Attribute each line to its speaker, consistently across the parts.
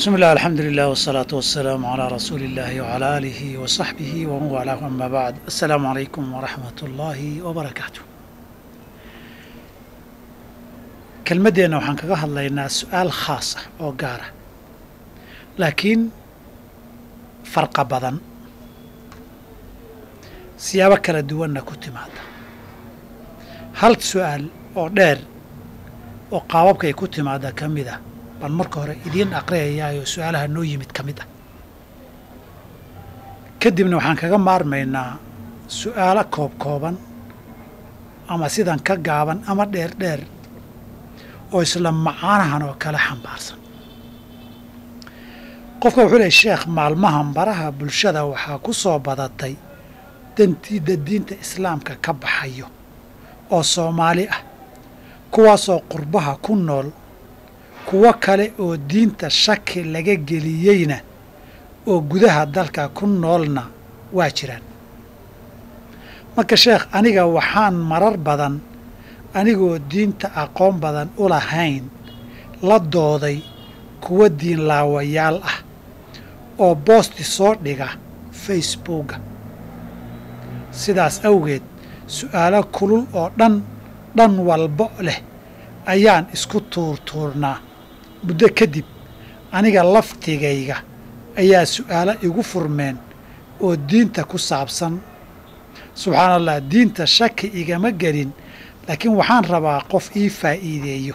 Speaker 1: بسم الله الحمد لله والصلاة والسلام على رسول الله وعلى آله وصحبه ومن والاه أما بعد السلام عليكم ورحمة الله وبركاته kelmadeenna waxaan kaga hadlaynaa su-aal khaas ah oo gaara laakiin farqa badan siyaabo kala duwanna ku timaada hal su-aal oo dheer oo qaababkay ku timaada ka mid ah baan marka hore idiin aqriyayaayoo su-aalaha noo yimid ka mid ah kadibna waxaan kaga maarmaynaa su-aalo koob kooban ama sidan ka gaaban ama dheer dheer oo isla macaanahan oo kale xambaarsan qofka wuxuu leey sheekh maalmahan baraha bulshada waxaa ku soo badatay dantiida diinta islaamka ka baxayo oo soomaali ah kuwaasoo qurbaha ku nool kuwo kale oo diinta shaki laga geliyeyna oo gudaha dalka ku noolna waa jiraan marka sheekh aniga waxaan marar badan anigoo diinta aqoon badan u lahayn la dooday kuwa diinlaawayaal ah oo boosti soo dhiga facebooka sidaas awgeed su'aalo kulul oo dhan dhan walbo leh ayaan isku tuurtuurnaa muddo kadib aniga laftigayga ayaa su'aalo igu furmeen oo diinta ku saabsan subxaana allah diinta shaki igama gelin laakiin waxaan rabaa qof ii faa'iideeyo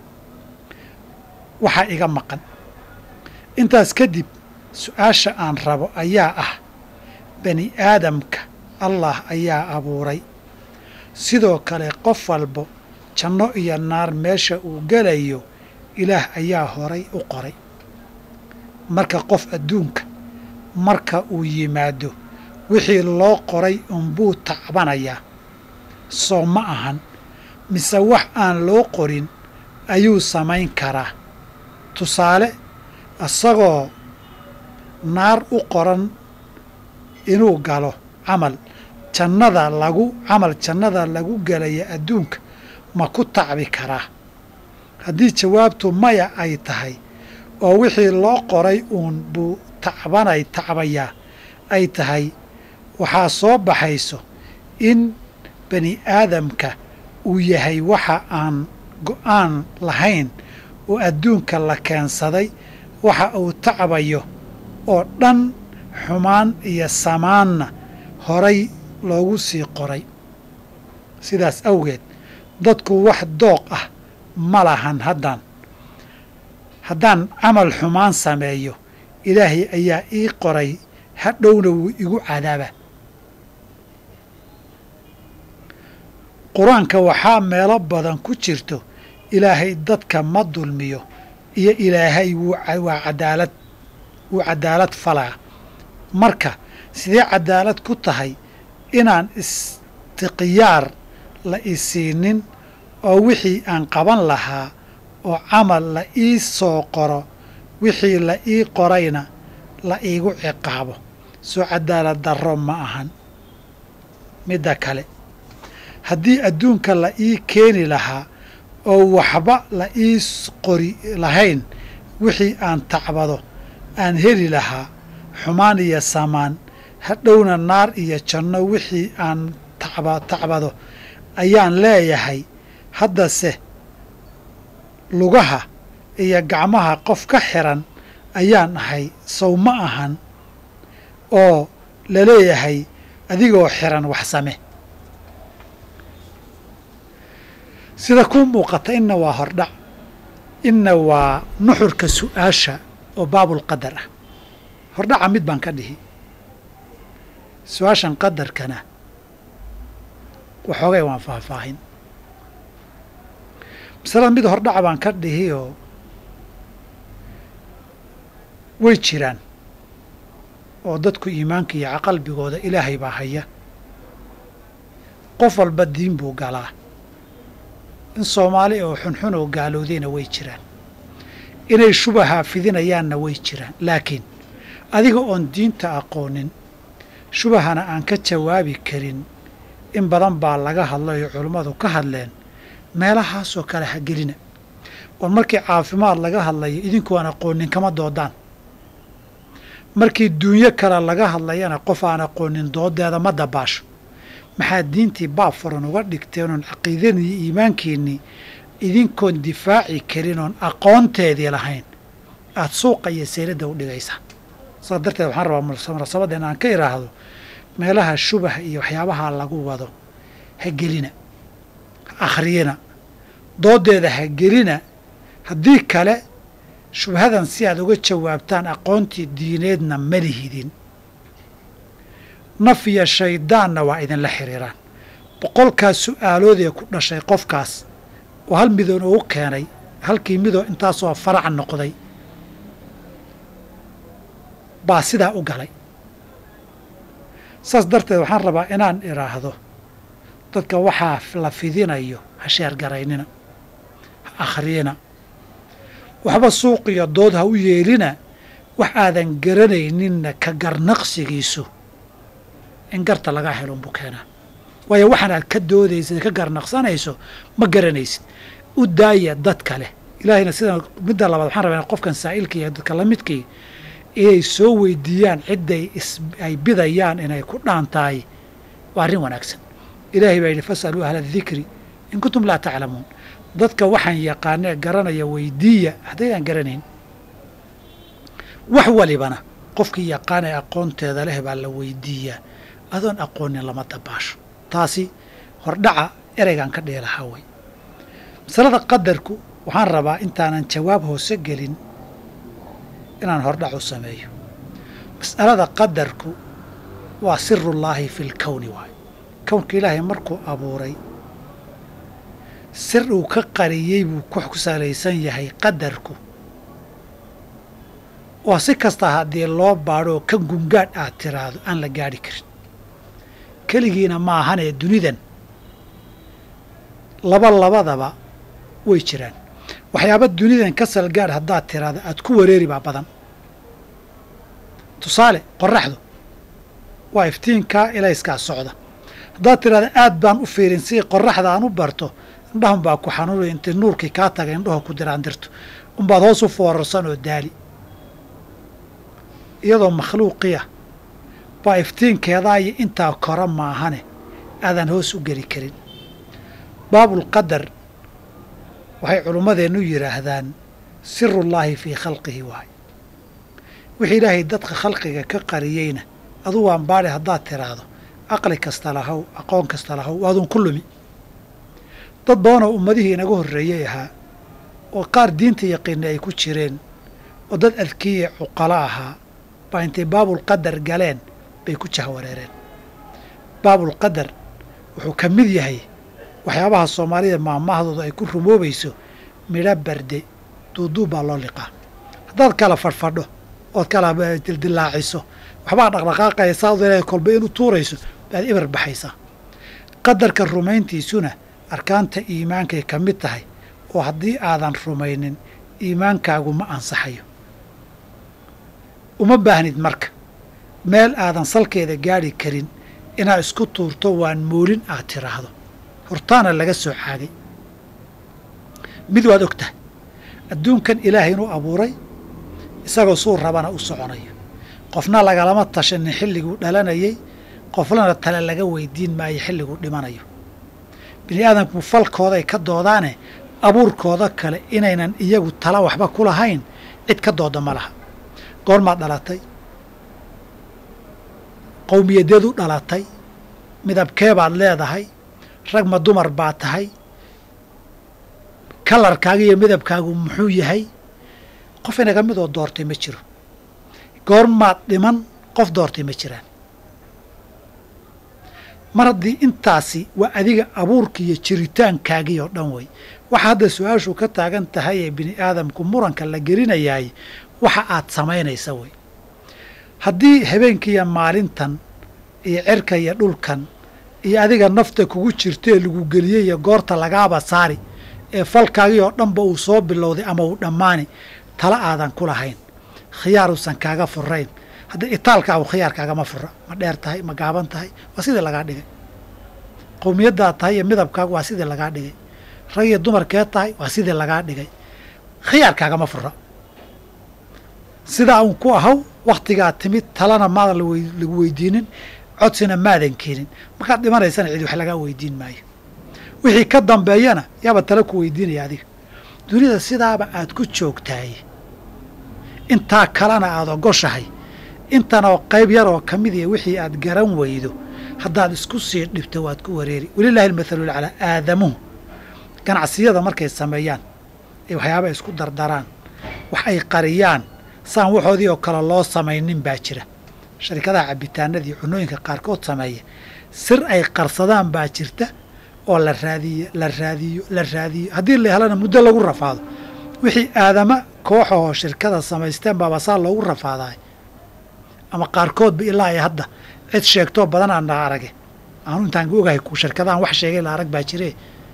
Speaker 1: waxaa iga maqan intaas kadib su-aasha aan rabo ayaa ah bani aadamka allah ayaa abuuray sidoo kale qof walbo janno iyo naar meesha uu gelayo ilaah ayaa horay u qoray marka qof adduunka marka uu yimaado wixii loo qoray unbuu tacbanayaa soo ma ahan mise wax aan loo qorin ayuu samayn karaa tusaale isagoo naar u qoran inuu galo camal jannada lagu camal jannada lagu gelaya adduunka ma ku tacbi karaa haddii jawaabtu maya ay tahay oo wixii loo qoray uun buu tacbanay tacbayaa ay tahay waxaa soo baxayso in bani aadamka uu yahay waxa aan go'aan lahayn oo adduunka la keensaday waxa uu tacbayo oo dhan xumaan iyo samaanna horay loogu sii qoray sidaas awgeed dadku wax dooq ah ma lahan haddaan haddaan camal xumaan sameeyo ilaahay ayaa ii qoray hadhowna wuu igu cadaaba qur-aanka waxaa meelo badan ku jirto ilaahay dadka ma dulmiyo iyo ilaahay waa cadaalad wuu cadaalad falaa marka sidee cadaalad ku tahay inaan istiqyaar la isiinin oo wixii aan qaban lahaa oo camal la ii soo qoro wixii la ii qorayna la iigu ciqaabo soo cadaalad darro ma ahan midda kale haddii adduunka la ii keeni lahaa oo waxba la ii qori lahayn wixii aan tacbado aan heli lahaa xumaan iyo samaan hadhowna naar iyo janno wixii aan tacbado ayaan leeyahay haddase lugaha iyo gacmaha qof ka xiran ayaan ahay sow ma ahan oo la leeyahay adigoo xiran wax same sida kuu muuqata inna waa hordhac inna waa nuxurka su'aasha oo baabulqadar ah hordhaca mid baan ka dhihi su-aashan qadarkana waxoogay waan faahfaahin masalada mid hordhaca baan ka dhihi oo way jiraan oo dadku iimaanka iyo qalbigooda ilaahay baa haya qof walba diin buu galaa in soomaali oo xunxun oo gaalowdayna way jiraan inay shubaha fidinayaanna way jiraan laakiin adiga oon diinta aqoonin shubahana aan ka jawaabi karin in badan baa laga hadlay oo culummadu ka hadleen meelahaasoo kale ha gelina war markii caafimaad laga hadlayo idinku aan aqoonin kama doodaan markii duunyo kale laga hadlayana qof aan aqoonin doodeeda ma dabaasho maxaad diintii baab furan uga dhigteen oon caqiidadii iyo iimaankiinnii idinkoon difaaci karin oon aqoonteedii lahayn aada suuqa iyo sayladda u dhigaysaa saas darteed waxaan rabaa munaasabadda in aan ka idhaahdo meelaha shubaha iyo waxyaabaha lagu wado ha gelina ha akhriyina doodeeda ha gelina haddii kale shubhadan si aad uga jawaabtaan aqoontii diineedna ma lihidin naf iyo shayddaanna waa idinla xiriiraan boqolkaas su'aaloodee ku dhashay qofkaas oo hal midoon ugu keenay halkii midoo intaasoo farac noqday baa sidaa u galay saas darteed waxaan rabaa inaan idhaahdo dadka waxaa la fidinayo ha sheergaraynina ha akhriyina waxba suuq iyo dood ha u yeelina wax aadan garanayninna ka garnaqsigiisu in garta lagaa helo unbuu keenaa waayo waxaan aad ka doodaysid ka garnaqsanayso ma garanaysid u daaya dad kale ilaahayna sida midda labaad waxaan rabaa qofkan saa'ilka iyo dadka la midkii inay soo weydiiyaan cidday ay bidayaan inay ku dhaan tahay waa arrin wanaagsan ilaahay baa yidhi fasaluu ahla dikri in kuntum laa taclamuun dadka waxaan yaqaanee garanaya weydiiya haddaydaan garanayn wax walibana qofkii yaqaanee aqoonteeda leh baa la weydiiyaa adoon aqoonin lama dabaasho taasi hordhaca ereygan ka dheelahaa wey masalada qadarku waxaan rabaa intaanan jawaab hoose gelin inaan hordhac u sameeyo mas'alada qadarku waa sirullaahi fi lkowni waayo kownka ilaahay markuu abuuray sir uu ka qariyey buu ku salaysan yahay qadarku waa si kasta haddii loo baadho oo ka gungaadh aad tiraahdo aan la gaadhi karin keligiina ma ahanee dunidan laba labadaba way jiraan waxyaaba dunidan ka salgaadh haddaad tiraahdo aad ku wareeri baa badan tusaale qoraxdu waa iftiinkaa ilayskaa socda haddaad tiraahdo aad baan u fiirin si qoraxda aan u barto indhahun baa ku xanuunay intay nuurkii kaa taga indhaho ku diraan dirto unbaad hoos u foorarsan oo daali iyadoo makhluuqiya baa iftiinkeedaa iyo intaa kora maahane aadan hoos u geli karin baabulqadar waxay culummadeennu yidhaahdaan sirullaahi fii khalqihi waay wixii ilaahay dadka khalqiga ka qariyeyna aduu waan baadhi haddaad tiraahdo aqli kasta lahow aqoon kasta lahow waadun ku lumi dad badanoo ummadihii inaga horreeyey ahaa oo qaar diinta yaqiinna ay ku jireen oo dad adkiye cuqalo ahaa baa intay baabulqadar galeen bay ku jahwareereen baabulqadar wuxuu ka mid yahay waxyaabaha soomaalida maahmaahdooda ay ku rumoobayso midho barde duuduub baa loo liqaa haddaad kala fadhfadho ood kala dildilaaciso waxbaa dhaqdhaqaaqaya saad ilaahay kolba inu tuurayso baad ibar baxaysaa qadarka rumayntiisuna arkaanta iimaankay ka mid tahay oo haddii aadan rumaynin iimaankaagu ma ansaxayo uma baahnid marka meel aadan salkeeda gaadhi karin inaad isku tuurto waan moolin aad tiraahdo hortaana laga soo caagay mid waad og tahay adduunkan ilaahay inuu abuuray isagoo suu rabana u soconayo qofna lagalama tashanin xilliguu dhalanayay qoflana tale laga weydiin maayo xilliguu dhimanayo bini aadamku falkooday ka doodaane abuurkooda kale inaynan iyagu tala waxba ku lahayn cid ka dooda ma laha goormaad dhalatay qowmiyadeed u dhalatay midabkeebaad leedahay rag ma dumar baa tahay kalarkaaga iyo midabkaagu muxuu yahay qof inaga midoo doortay ma jiro goormaad dhiman qof doortay ma jiraan mar haddii intaasi waa adiga abuurka iyo jiritaankaagii oo dhan wey waxa hadda su-aashu ka taagan tahay ee bini aadamku muranka la gelinayaay waxa aad samaynaysa wey haddii habeenkiiyo maalintan iyo cirka iyo dhulkan iyo adiga nafta kugu jirtaee lagu geliyey iyo goorta lagaaba saari ee falkaagii oo dhanba uu soo bilowday ama uu dhammaani tala aadan ku lahayn khiyaar uusan kaaga furayn haddii itaalkaagu khiyaarkaagama fura ma dheer tahay ma gaaban tahay waa sidii lagaa dhigay qowmiyaddaad tahay iyo midabkaagu waa sidii lagaa dhigay rag iyo dumarkee tahay waa sidii lagaa dhigay khiyaarkaagama fura sidaa uun ku ahaw wakhtigaa timid talana maadan lagu weydiinin codsina maadan keenin markaad dhimanaysana cid wax lagaa weydiin maayo wixii ka dambeeyana yaaba tala ku weydiinaya adiga dunida sidaaba aad ku joogtahay intaa kalena aada ogoshahay intanoo qayb yar oo ka mid iya wixii aad garan weydo haddaad isku sii dhibto waad ku wareeri walilaahi almathalu laclaa aadamuhu ganacsiyada markay sameeyaan ee waxyaaba isku dardaraan wax ay qariyaan saan waxoodii oo kale loo samaynin baa jira sharikadaha cabitaanadii cunooyinka qaarkood sameeya sir ay qarsadaan baa jirta oo la raadiyo la raadiyo la raadiyo haddii la helana muddo lagu rafaado wixii aadama kooxahoo shirkada samaysteen baaba saa loogu rafaaday ama qaarkoodba ilaa ay hadda cid sheegtoo badanaa na arage aanu intaan ogahay ku shirkadahan wax sheegay la arag baa jire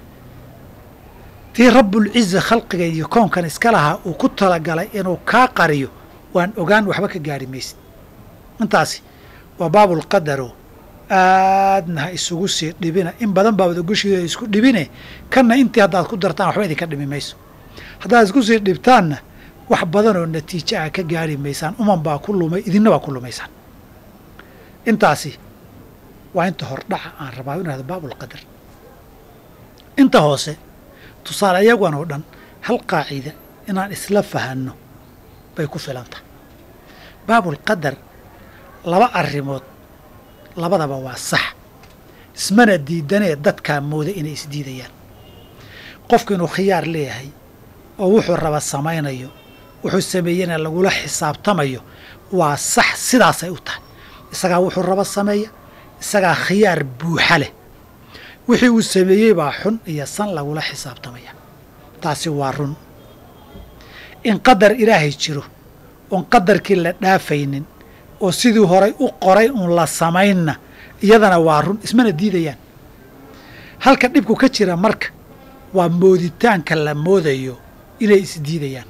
Speaker 1: tii rabbulciza khalqiga iyo koonkan iska lahaa uu ku talagalay inuu kaa qariyo waan ogaan waxba ka gaari maysid intaasi waa baabulqadaro aadna ha isugu sii dhibina in badan baabad ogoshiida isku dhibine kanna intii haddaad ku dartaan waxba idinka dhimi mayso haddaad isku sii dhibtaanna wax badan oo natiijo ah ka gaari maysaan uman baa ku lumay idinna baa ku lumaysaan intaasi waa inta hordhaca aan rabaa inu hahdo baabulqadar inta hoose tusaale iyagan oo dhan hal qaacida inaan isla fahanno bay ku filan tahay baabulqadar laba arrimood labadaba waa sax ismana diidanee dadkaa mooda inay isdiidayaan qofku inuu khiyaar leeyahay oo wuxuu raba samaynayo wuxuu sameeyena lagula xisaabtamayo waa sax sidaasay u tahay isagaa wuxuu raba sameeya isagaa khiyaar buuxa leh wixii uu sameeyey baa xun iyo san lagula xisaabtamaya taasi waa run in qadar ilaahay jiro oon qadarkii la dhaafaynin oo sidii horay u qoray uun la samaynna iyadana waa run ismana diidayaan halka dhibku ka jira marka waa mooditaanka la moodayo inay isdiidayaan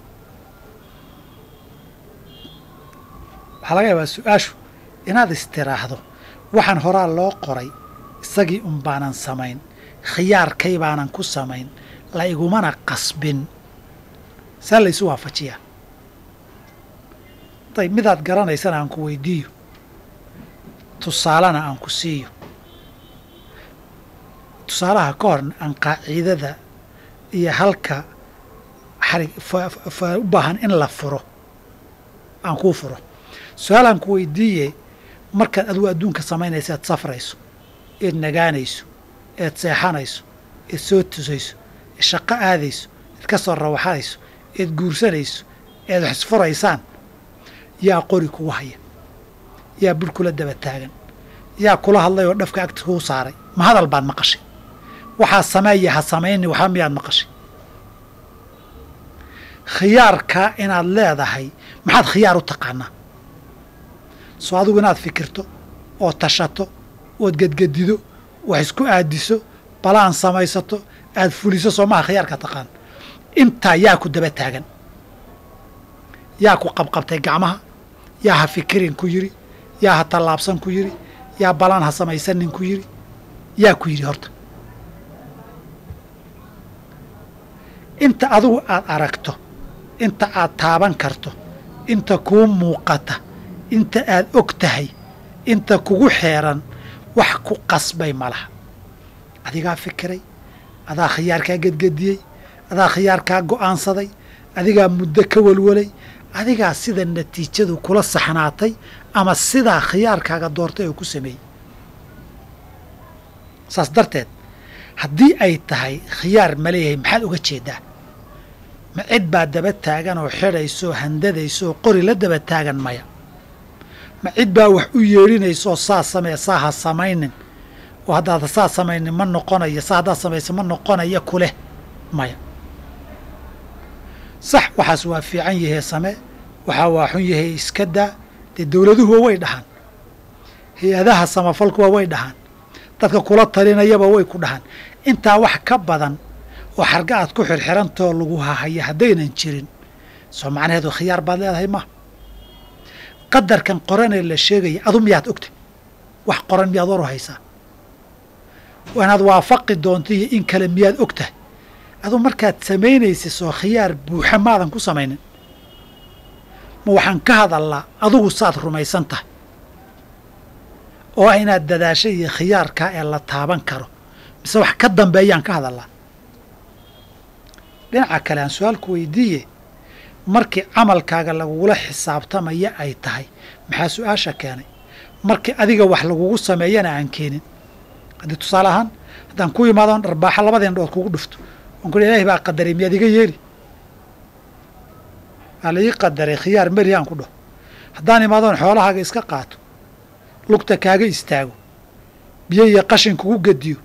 Speaker 1: waxaa laga yaabaa su-aashu inaad istiraahdo waxaan horaa loo qoray isagii un baanan samayn khiyaarkay baanan ku samayn la igumana qasbin saa laysu waafajiyaa dayb midaad garanaysana aan ku weydiiyo tusaalena aan ku siiyo tusaalaha ka hor aan qaaciidada iyo halka xarig u baahan in la furo aan kuu furo su-aalaan ku weydiiye markaad adigu adduunka samaynaysa eed safrayso eed nagaanayso eed seexanayso eed soo tusayso eed shaqo aadayso eed ka soo rawaxanayso eed guursanayso eed wax isfuraysaan yaa qori kugu haya yaa bur kula daba taagan yaa kula hadlay oo dhafka agta kuu saaray ma hadal baad maqashay waxaa sameeya ha samayni waxba miyaad maqashay khiyaarkaa inaad leedahay maxaad khiyaar u taqaanaa soo adigu inaad fikirto oo tashato ood gedgedido wax isku aadiso balaan samaysato aad fuliso soo maha khiyaarkaa taqaan intaa yaa ku daba taagan yaa ku qabqabtay gacmaha yaa ha fikirin ku yidhi yaa ha tallaabsan ku yidhi yaa balaan ha samaysanin ku yidhi yaa ku yidhi horta inta adigu aad aragto inta aad taaban karto inta kuu muuqata inta aad og tahay inta kugu xeeran wax ku qasbay ma laha adigaa fikiray adaa khiyaarkaa gedgediyey adaa khiyaarkaa go'aansaday adigaa muddo ka walwalay adigaa sida natiijadu kula saxnaatay ama sidaa khiyaarkaaga doortay oo ku sameeyey saas darteed haddii ay tahay khiyaar ma leeyahay maxaad uga jeedaa ma cid baa daba taagan oo xidhayso handadayso oo qori la daba taagan maya ma cid baa wax u yeedhinayso oo saa samee saa ha samaynin oo haddaad saa samaynin ma noqonayo saa haddaad samayso ma noqonaya kuleh maya sax waxaas waa fiican yahee samee waxaa waa xun yahee iska daa dee dowladuhuwa way dhahaan hay-adaha samafalkuwa way dhahaan dadka kula talinayaba way ku dhahaan intaa wax ka badan oo xarga aad ku xirxirantoo lagu hahaya haddaynan jirin soo macnaheedu khiyaar baad leedahay ma qadarkan qoranee la sheegaya adu miyaad ogtay wax qoran miyaad waru haysaa inaad waafaqi doonto iyo in kale miyaad og tahay aduu markaad samaynaysid soo khiyaar buuxa maadan ku samaynin ma waxaan ka hadallaa adugu saad rumaysan tahay oo ah inaad dadaashay iyo khiyaarkaa ee la taaban karo mise wax ka dambeeyaan ka hadallaa dhinaca kale aan su-aalku weydiiye markii camalkaaga lagugula xisaabtamaya ay tahay maxaa su-aasha keenay markii adiga wax lagugu sameeyana aan keenin haddii tusaale ahaan haddaan ku imaadon dharbaaxa labadii indhood kugu dhufto on ku ilahi baa qadaray miyaad iga yeeli waa la ii qadaray khiyaar meri aan ku dhaho haddaan imaadoon xoolahaaga iska qaato lugta kaaga istaago biyo iyo qashin kugu gediyo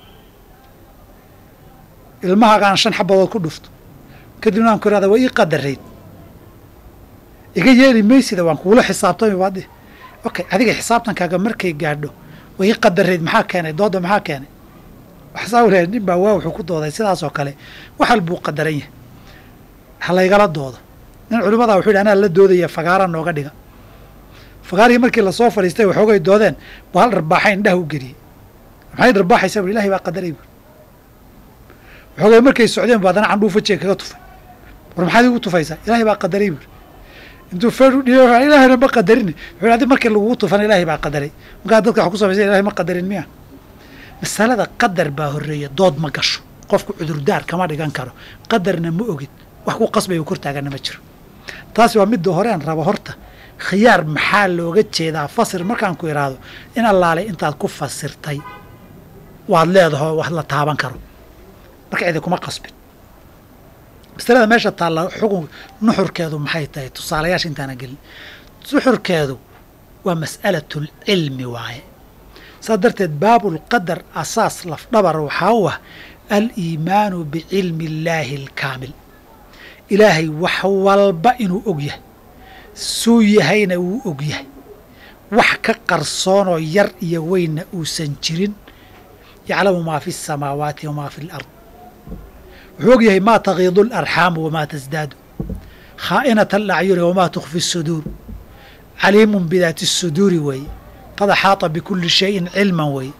Speaker 1: ilmahaaga aan shan xabadood ku dhufto kadibna aan ku ihahda waa ii qadarayd iga yeeli maysida waan kugula xisaabtami baadi okay adiga xisaabtankaaga markay gaadho waa ii qadarayd maxaa keenay dooda maxaa keenay waxsaa lehay nin baa waa wuxuu ku dooday sidaasoo kale waxal buu qadaran yahay ha laygala doodo nin culimadaa wuxuu yidhi anaa la doodaya fagaara nooga dhiga fagaarihii markii lasoo fadhiistay waxoogay doodeen baa hal dharbaaxa indhaha u geliyey maxay dharbaaxaysaa bui ilahay baa qadaray buuri waxoogay markay socdeen bu haddana candhuu fajiga kaga tufay war maxaad igu tufaysaa ilahay baa qadaray buuri intuu feer u dhiiy ilaahayna ma qadarin wuxuu adi markii lagugu tufana ilaahay baa qadaray markaa dadka wax ku samaysa ilahay ma qadarin miya masalada qadar baa horreeya dood ma gasho qofku cudurdaar kama dhigan karo qadarna ma ogid wax ku qasbaya kortaagana ma jiro taasi waa midda hore aan rabo horta khiyaar maxaa looga jeedaa fasir markaan ku idhaahdo in allaalay intaad ku fasirtay waad leedaho wax la taaban karo marka cidi kuma qasbin masalada meesha taalla xukun nuxurkeedu maxay tahay tusaalayaasha intaana gelin nuxurkeedu waa mas'alatulcilmi waaye saas darteed baabulqadar asaas lafdhabar waxaa u ah aliimaanu bicilmi illaahi alkaamil ilaahay wax walba inuu og yahay suu yahayna wuu og yahay wax ka qarsoonoo yar iyo weynna uusan jirin yaclamu maa fi asamaawaati wamaa fi alard wuxuu og yahay maa tagiidu alarxaamu wamaa tasdaadu khaa'inata alacyuni wamaa tukfi suduur caliimun bidaati suduuri weeye qad axaata bikuli shayin cilman weeye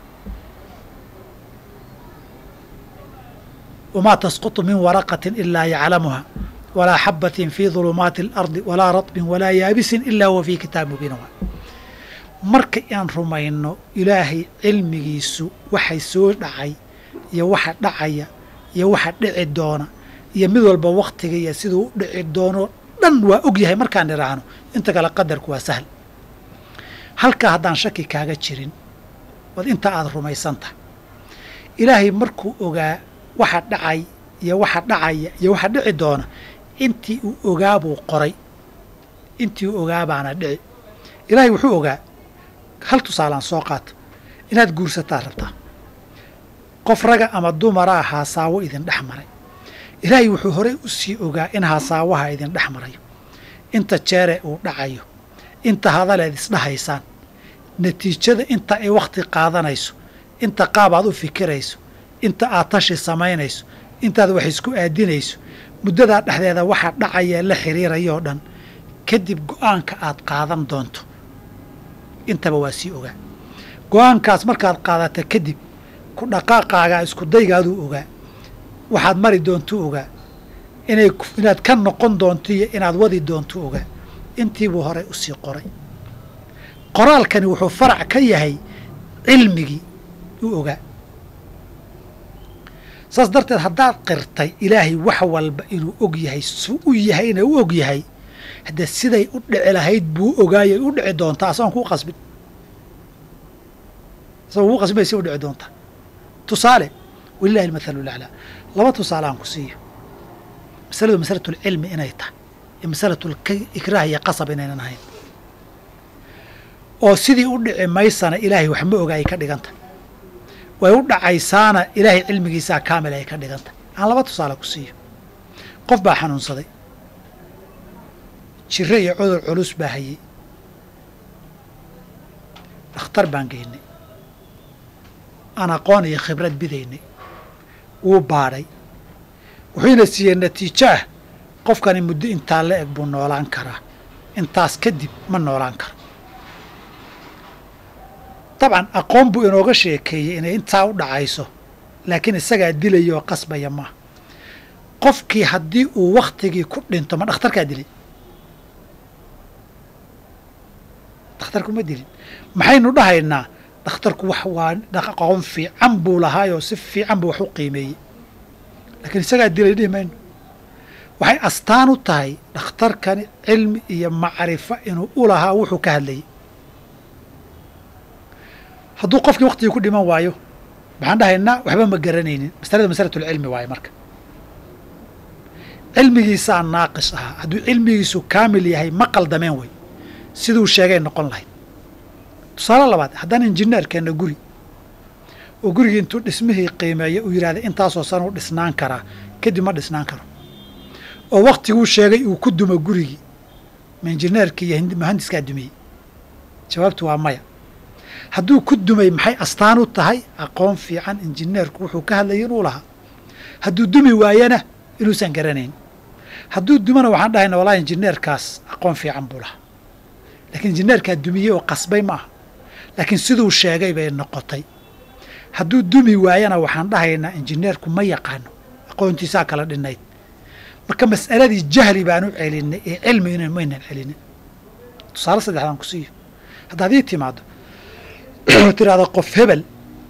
Speaker 1: wamaa tasqutu min waraqatin ilaa yaclamuha walaa xabatin fii dulumaati alardi walaa ratbin walaa yaabisin ilaa huwa fii kitaab mubiin waay marka aan rumayno ilaahay cilmigiisu waxay soo dhacay iyo waxa dhacaya iyo waxa dhici doona iyo mid walba waktiga iyo siduu u dhici doono dhan waa og yahay markaan idhaahno inta kale qadarku waa sahl halkaa haddaan shaki kaaga jirin wad inta aada rumaysan tahay ilaahay markuu ogaa waxa dhacay iyo waxa dhacaya iyo waxa dhici doona intii uu ogaa buu qoray intii uu ogaa baana dhici ilaahay wuxuu ogaa hal tusaalaan soo qaato inaad guursataa rabtaa qof raga ama dumaraa haasaawo idin dhex maray ilaahay wuxuu horey u sii ogaa in haasaawaha idin dhex marayo inta jeere uu dhacayo inta hadaleed isdhahaysaan natiijada inta ay wakhti qaadanayso inta qaab aad u fikirayso inta aad tashi samaynayso intaad wax isku aadinayso muddadaa dhexdeeda waxaa dhacayee la xiriirayoo dhan kadib go'aanka aad qaadan doonto intaba waa sii ogaa go'aankaas markaad qaadata kadib ku dhaqaaqaagaa isku daygaaduu ogaa waxaad mari doontuu ogaa inay inaad ka noqon doonto iyo inaad wadi doontuu ogaa intiibuu horey u sii qoray qoraalkani wuxuu farac ka yahay cilmigii u ogaa saas darteed haddaad qirtay ilaahay wax walba inuu og yahay suu u yahayna u og yahay haddee siday u dhici lahayd buu ogaayay u dhici doontaa asagoon kuu qasbin asagoo kuu qasbin bay si u dhici doontaa tusaale walilahi almathalu laclaa laba tusaale aan ku siiyo masaladu masalatulcilmi inay tahay iyo masalatul-ikraah iyo qasab inaynan ahayn oo sidii u dhici maysana ilaahay wax ma oga ay ka dhiganta way u dhacaysaana ilaahay cilmigiisaa kaamil ay ka dhiganta aan laba tusaale ku siiyo qof baa xanuunsaday jiro iyo cudur culus baa hayey dhakhtar baan geynay aan aqoon iyo khibrad bidaynay wuu baadhay wuxuuna siiyey natiijo ah qofkani muddo intaa la eg buu noolaan karaa intaas kadib ma noolaan karo dabcan aqoon buu inooga sheekeeyey inay intaa u dhacayso laakiin isagaa dilaya oo qasbaya maaha qofkii haddii uu wakhtigii ku dhinto ma dhakhtarkaa dilay dhakhtarku ma dilin maxaynu dhahaynaa dhakhtarku wax waa aqoon fiican buu lahaayoo si fiican buu wax u qiimeeyey laakiin isagaa dilay dhihi mayno waxay astaan u tahay dhakhtarkani cilmi iyo macrifo inuu u lahaa wuxuu ka hadlayay hadduu qofkii waktigii ku dhiman waayo maxaan dhahaynaa waxba ma garanaynin masalada masalatulcilmi waaye marka cilmigiisaa naaqis ahaa hadduu cilmigiisu kaamil yahay ma qaldameen wey siduu sheegay noqon lahayd tusaale labaad haddaan injineerkeenna guri oo gurigii intuu dhismihii qiimeeya uu yidhahda intaasoo sana u dhisnaan karaa kadib ma dhisnaan karo oo waktiguu sheegay uu ku dumo gurigii ma injineerkii iyo muhandiskaa dumiyey jawaabtu waa maya hadduu ku dumay maxay astaan u tahay aqoon fiican injineerku wuxuu ka hadlayay inuu lahaa hadduu dumi waayana inuusan garanayn hadduu dumana waxaan dhahayna wallahi injineerkaas aqoon fiican buu lahaa laakiin injineerkaa dumiyey oo qasbay ma aha laakiin siduu sheegay bay noqotay hadduu dumi waayana waxaan dhahaynaa injineerku ma yaqaano aqoontiisaa kala dhinayd marka mas'aladii jahli baan u celinay ee cilmi ina maynan celinin tusaale saddexdaan ku siiyo haddaad ii timaado tiraahdo qof hebel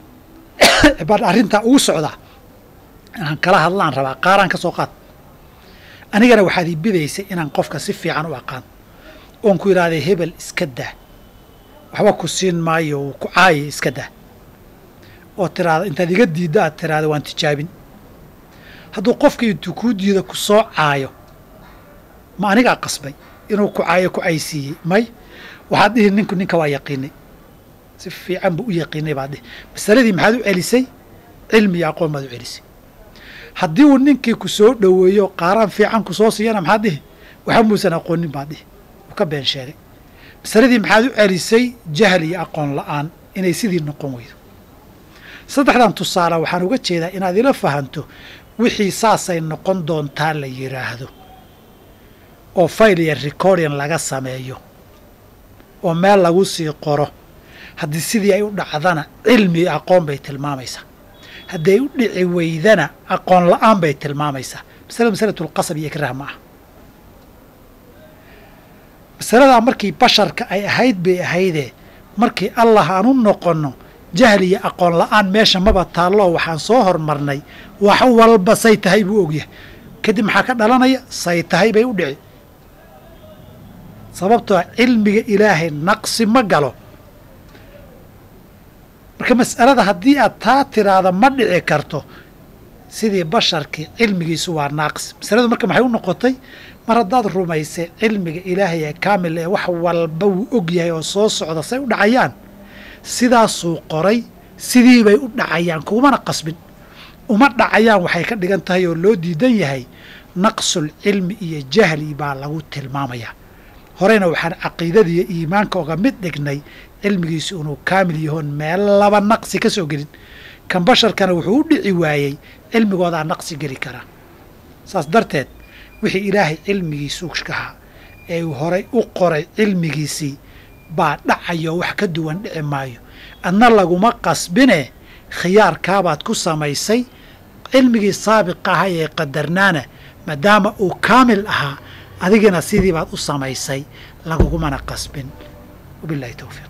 Speaker 1: baan arrintaa ugu socdaa inaan kala hadlaan rabaa qaaraan ka soo qaad anigana waxaad ii bidaysay inaan qofka si fiican u aqaan oon ku idhaahday hebel iska daa waxba ku siin maayo uu ku caayay iska daa oo tiraahdo intaad iga diiddo aad tiraahdo waan tijaabin hadduu qofkii intuu kuu diido ku soo caayo ma anigaa qasbay inuu ku caayo ku caysiiyey may waxaad dhihi ninku ninka waa yaqiinay si fiican buu u yaqiinay baad dhihi masaladii maxaad u celisay cilmi iyo aqoon baad u celisay haddii uu ninkii ku soo dhoweeyo qaaraan fiican ku soo siiyana maxaad dhihi waxa muusan aqoonin baad dhihi uu ka been sheegay masaladii maxaad u celisay jahli iyo aqoon la'aan inay sidii noqon weydo saddexdan tusaale waxaan uga jeedaa inaad ila fahanto wixii saasay noqon doontaa la yidhaahdo oo fayl iyo recording laga sameeyo oo meel lagu sii qoro haddii sidii ay u dhacdana cilmi iyo aqoon bay tilmaamaysaa haddii ay u dhici weydana aqoon la'aan bay tilmaamaysaa masalada masalatulqasab iyo ikraah ma ah masaladaa markii basharka ay ahayd bay ahaydee markii allah aan u noqonno jahli iyo aqoon la'aan meesha maba taalloo waxaan soo hormarnay wax walba say tahay buu ogyahay kadib maxaa ka dhalanaya say tahay bay u dhici sababtoo cilmiga ilaahay naqsi ma galo marka mas'alada haddii aad taa tiraahda ma dhici karto sidii basharkii cilmigiisu waa naaqis masaladu marka maxay u noqotay mar haddaad rumaysay cilmiga ilaahay ee kaamil ee wax walba wuu og yahay oo soo socda say u dhacayaan sidaasuu qoray sidii bay u dhacayaan kumana qasbin uma dhacayaan waxay ka dhigan tahay oo loo diidan yahay naqsul cilmi iyo jahli baa lagu tilmaamayaa horeyna waxaan caqiidada iyo iimaanka oga mid dhignay cilmigiisu inuu kaamil yahoon meel laba naqsi ka soo gelin kan basharkana wuxuu u dhici waayey cilmigoodaa naqsi geli karaa saas darteed wixii ilaahay cilmigiisu kahaa ee uu horay u qoray cilmigiisii baa dhacayo wax ka duwan dhici maayo adna laguma qasbine khiyaarkaabaad ku samaysay cilmigii saabiqa ahaa ee qadarnaana maadaama uu kaamil ahaa adigina sidii baad u samaysay lagugumana qasbin wabillahi towfiiq